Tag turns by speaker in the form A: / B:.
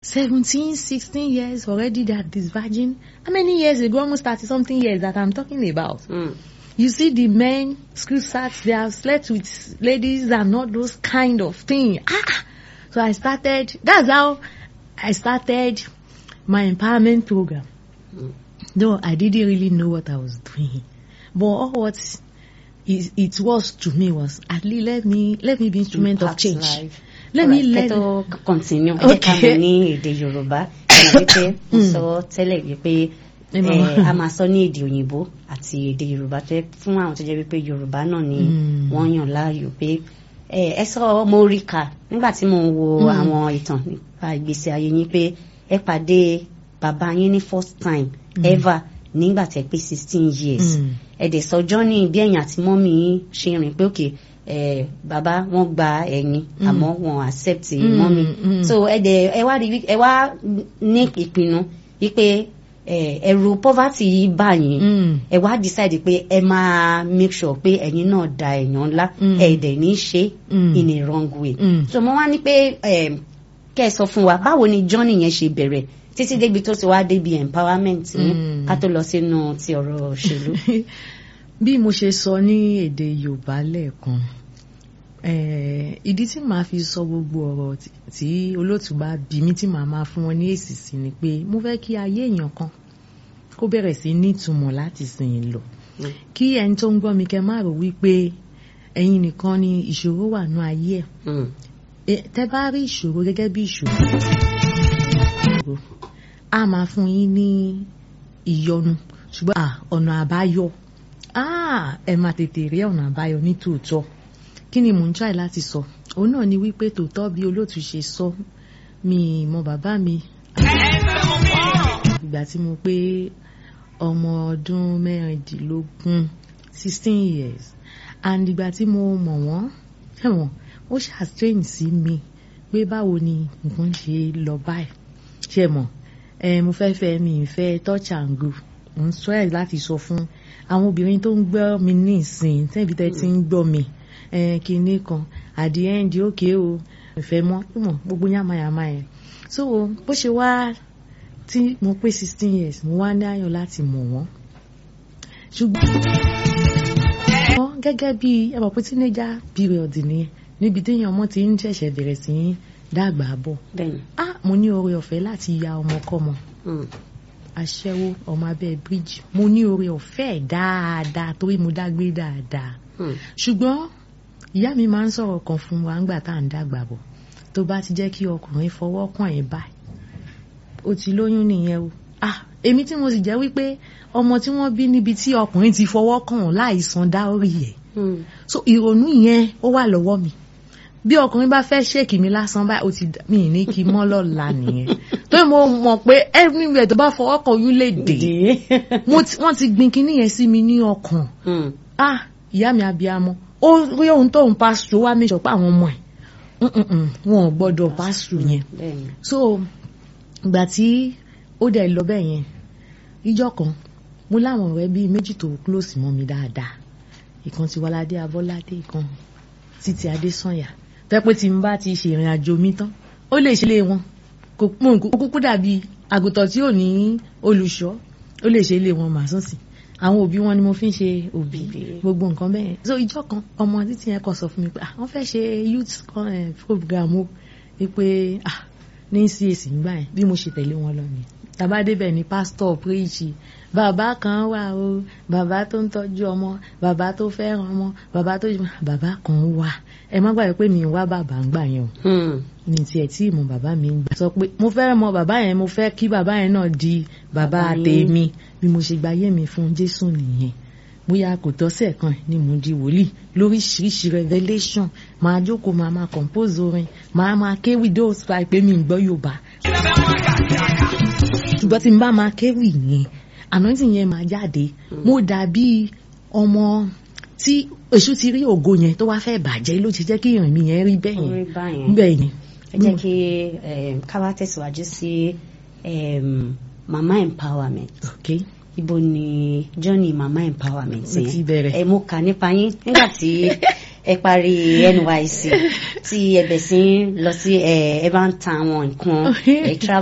A: 17, 16 years already they are this virgin. How many years ago? Almost 30 something years that I'm talking about.
B: Mm.
A: You see the men, school starts, they have slept with ladies and not those kind of thing. Ah! So I started, that's how I started my empowerment program.
B: Mm.
A: Though I didn't really know what I was doing. But all what it, it was to me was, at least let me, let me be instrument of
B: Impact
A: change.
B: life.
A: Let me
B: Alright,
A: let
B: kẹ́ tó continue ẹ jẹ́ ká
A: Okay.
B: mọ̀ ní èdè yorùbá ẹ mọ̀ wípé mo
A: Mm.
B: sọ tẹ́lẹ̀ wípé
A: Ẹ máa-
B: eh, a máa sọ ní èdè òyìnbó àti èdè yorùbá tó yẹ fún àwọn tó jẹ́ wípé yorùbá náà ni
A: Mm.
B: wọ́n yàn láàyò pé eh, ẹ sọ mo rí kà nígbà tí mo ń wo
A: Mm.
B: àwọn ìtàn nípa ìgbésí ayé yín pé ẹ pàdé bàbá yín ní first time ever nígbà tẹ́ pé sixteen years
A: Mm.
B: ẹ̀dẹ̀ sọjọ́ ní bí ẹ̀yìn àti mọ́mì yín ṣe rìn pé òkè ẹ̀ bàbá wọn gba ẹ̀yìn
A: Mm.
B: àmọ́ wọn accept
A: Mm,
B: mọ́mì
A: mm.
B: so ẹ̀dẹ̀ ẹ wá rí wí- ẹ wá ní ìpinnu wípé ẹ̀, ẹ̀rù poverty yìí bá yín
A: Mm.
B: ẹ wá decide pé ẹ máa make sure pé ẹ̀yin náà da èèyàn ńlá
A: Mm.
B: ẹ̀dẹ̀ ní í ṣe
A: Mm.
B: in a wrong way
A: Mm.
B: so mo wá ní pé ẹ̀, kẹ́ ẹ sọ fún wa báwo ni journey yẹn ṣe bẹ̀rẹ̀ títí débi tó ti wá débi empowerment yín
A: Mm.
B: ká tó lọ sínú ti ọ̀rọ̀ òṣèlú.
A: bí mo ṣe sọ ní èdè yorùbá lẹ́ẹ̀kan eh, ìdí tí màá fi sọ gbogbo ọ̀rọ̀ tí- tí olóòtú bá bí mi tí màá máa fún wọn ní èsì sí ni pé mo fẹ́ kí ayé èèyàn kan kó bẹ̀rẹ̀ sí ní ìtumọ̀ láti sìn lọ
B: Mm.
A: kí ẹni tó ń gbọ́ mi kẹ́ má rò wípé ẹ̀yin nìkan ni ìṣòro wà ní ayé ẹ̀
B: Mm.
A: E- tẹ́ bá rí ìṣòro gẹ́gẹ́ bí ìṣòro a máa fún yín ní ìyọnu ṣùgbọ́n à ọ̀nà àbáyọ ah, ẹ máa tètè rí ọ̀nà àbáyọ ní tòótọ́ kí ni mò ń try láti sọ òun náà ni wípé tòótọ́ bí olóòtú ṣe sọ mi mọ bàbá mi ìgbà tí mo pé ọmọ ọdún mẹ́rìndínlógún sixteen years and ìgbà tí mo mọ̀ wọ́n ẹ̀wọ̀n ó ṣàstrein sí mi pé báwo ni nǹkan ṣe lọ báyìí ṣe mọ̀ ẹ mo fẹ́ fẹ́ mi ìfẹ́ touch and go mo ń sọ ẹ̀ láti sọ fún àwọn obìnrin tó ń gbọ́ mi ní ìsìn tẹ́bi tẹ́ ti ń gbọ́ mi ẹ kinní kan at the end òkè o ìfẹ́ mọ́ mọ̀ gbogbo yàmáyàmá yẹn so bó ṣe wá tí mo pé sixteen years mo wá ní ayọ̀ láti mọ̀ wọ́n ṣùgbọ́n wọ́n gẹ́gẹ́ bí ẹ mọ̀ pé teenager period nìyẹn níbi téèyàn ọmọ ti ń ṣẹ̀ṣẹ̀ bẹ̀rẹ̀ sí í dàgbà bọ̀
B: bẹ́ẹ̀ni.
A: ah mo ní oore ọ̀fẹ́ láti ya ọmọkọ́mọ
B: Mm.
A: aṣẹ́wó ọmọ abẹ́ bíríjì mo ní oore ọ̀fẹ́ ẹ̀ dáadáa torí mo dágbé dáadáa
B: Mm.
A: ṣùgbọ́n ìyá mi máa ń sọ̀rọ̀ kan fún wa ńgbà tá à ń dàgbà bọ̀ tó bá ti jẹ́ kí ọkùnrin fọwọ́ kàn ẹ́ báyìí ó ti lóyún nìyẹn o ah èmi tí mo sì jẹ́ wípé ọmọ tí wọ́n bí níbi tí ọkùnrin ti fọwọ́ kàn án láì san dáórì ẹ̀
B: Mm.
A: so ìrònú yẹn ó wà lọ́wọ́ mi bí ọkùnrin bá fẹ́ ṣèkì mi lásán báyìí ó ti dà- mi ì ní kí mọ́ lọ́la nìyẹn tó mo mọ̀ pé everywhere tó bá fọwọ́ kan oyún lè dé Mo ti- wọ́n ti gbin kinní yẹn sí mi ní ọkàn
B: Mm.
A: ah ìyá mi abiyamọ ó rí ohun tó ń pásítọ̀ wá mi sọ pé àwọn ọmọ ẹ̀ mm-mm-mm, wọn ò gbọ́dọ̀ pásítọ̀ yẹn
B: bẹ́ẹ̀ni.
A: so ìgbà tí ó dẹ̀ lọ bẹ́ẹ̀ yẹn ìjọ kan mo láwọn ọ̀rẹ́ bíi méjì tó close mọ́ mi dáadáa ìkan ti wáládé abọ́ládé ìkan títí adésànyà tẹ́pẹ́ tí n bá ti ṣe ìrìn àjò mi tán ó lè ṣe ilé wọn kò mọ̀ kó kúkú dàbí àgùntàn tí ò ní olùṣọ́ ó lè ṣe ilé wọn màá sùn sí àwọn òbí wọn ni mo fi ń ṣe òbí gbogbo nǹkan bẹ́ẹ̀ so ìjọ kan ọmọ títí yẹn kọ sọ fún mi pé ah wọ́n fẹ́ ṣe youth con- eh, program o wípé ah ní CAC nígbà yẹn bí mo ṣe tẹ̀lé wọn lọ nìyẹn tàbá débẹ̀ ni pásítọ̀ príṣì bàbá kan wà o bàbá tó ń tọ́jú ọmọ bàbá tó fẹ́ràn ọmọ bàbá tó bàbá kan wà ẹ má gbàgbé pé mi ń wá bàbá ń gbà yẹn o
B: Mm.
A: mi tiẹ̀ tí ìmọ̀ bàbá mi ń gbà sọ pé mo fẹ́ mọ bàbá yẹn mo fẹ́ kí bàbá yẹn náà di bàbá
B: Bàbá yín.
A: tèmi bí mo ṣe gbayé mi fún Jésù nìyẹn bóyá kò tọ́sẹ̀ kan ni mo di wòlíì lóríṣiríṣi revelation máa jókòó máa máa compose orin máa máa kéwì those five pé mi ń gbọ́ Yorùbá ṣùgbọ́n tí n bá máa kéwì yẹn anointing yẹn máa jáde mo dàbí ọmọ tí èṣù ti rí ògo yẹn tó wá fẹ́ bàjẹ́ ló ti jẹ́ kí ìrìn mi yẹn rí bẹ́ẹ̀
B: orí
A: yẹn
B: báyẹn.
A: bẹ́ẹ̀ yẹn.
B: ẹ jẹ́ kí eh, ká wá tẹ̀síwájú sí em, mama empowerment.
A: okay.
B: ibo ni journey mama empowerment
A: Mo ti bẹ̀rẹ̀.
B: ẹ mo kà nípa yín nígbà tí ẹ parí NYSC tí ẹ bẹ̀ sí lọ sí ẹ ẹ bá ń ta àwọn nǹkan ẹ travel.